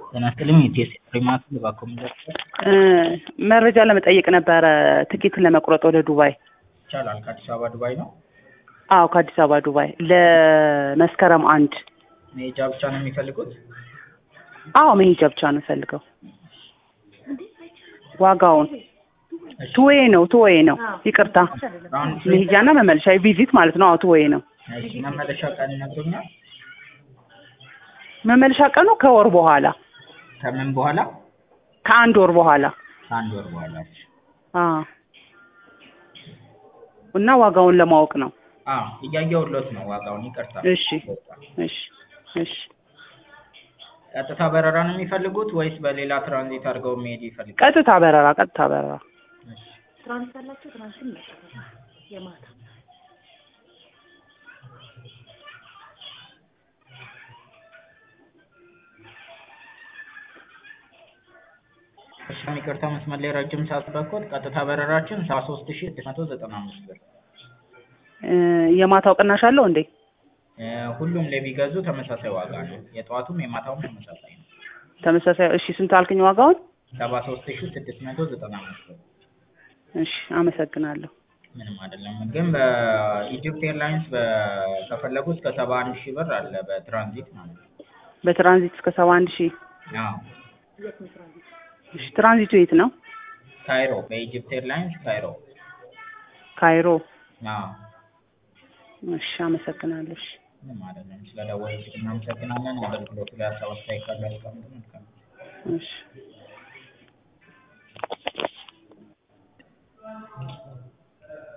ጤና ይስጥልኝ የኢቲኤስ ሪማርክ በኮምፒውተር መረጃ ለመጠየቅ ነበረ ትኬትን ለመቁረጥ ወደ ዱባይ። ይቻላል። ከአዲስ አበባ ዱባይ ነው። አዎ ከአዲስ አበባ ዱባይ ለመስከረም አንድ መሄጃ ብቻ ነው የሚፈልጉት? አዎ መሄጃ ብቻ ነው ፈልገው። ዋጋውን ቱዌ ነው ቱዌ ነው ይቅርታ፣ ራውንድ ትሪፕ መሄጃና መመለሻ ቪዚት ማለት ነው። አዎ ቱዌ ነው። እሺ፣ መመለሻ ቀን ይነግሩኛል? መመለሻ ቀኑ ከወር በኋላ ከምን በኋላ? ከአንድ ወር በኋላ ከአንድ ወር በኋላ። አዎ እና ዋጋውን ለማወቅ ነው። አዎ እያየሁሎት ነው ዋጋውን። ይቅርታ። እሺ እሺ እሺ ቀጥታ በረራ ነው የሚፈልጉት ወይስ በሌላ ትራንዚት አድርገው መሄድ ይፈልጋል? ቀጥታ በረራ ቀጥታ በረራ ትራንስ አላቸው ትራንስን መጠቀም የማታ እሺም ይቅርታ መስመር ላይ ረጅም ሰዓት በኮት ቀጥታ በረራችን ሰባ ሶስት ሺ ስድስት መቶ ዘጠና አምስት ብር እ የማታው ቅናሽ አለው እንዴ? እ ሁሉም ላይ ቢገዙ ተመሳሳይ ዋጋ ነው። የጠዋቱም የማታውም ተመሳሳይ ነው። ተመሳሳይ እሺ፣ ስንት አልከኝ ዋጋውን? ሰባ ሶስት ሺ ስድስት መቶ ዘጠና አምስት ብር እሺ አመሰግናለሁ። ምንም አይደለም። ግን በኢጅፕት ኤርላይንስ በ- ከፈለጉ እስከ ሰባ አንድ ሺህ ብር አለ በትራንዚት ማለት ነው። በትራንዚት እስከ ሰባ አንድ ሺህ አዎ እሺ፣ ትራንዚቱ የት ነው? ካይሮ በኢጅፕት ኤርላይንስ ካይሮ። ካይሮ። አዎ እሺ አመሰግናለሁ። እሺ ምንም አይደለም። ስለደወሉልኝ እናመሰግናለን። አገልግሎቱ ላይ ሀሳብ አስተያየት ካለ ያስቀምጡ። መልካም እሺ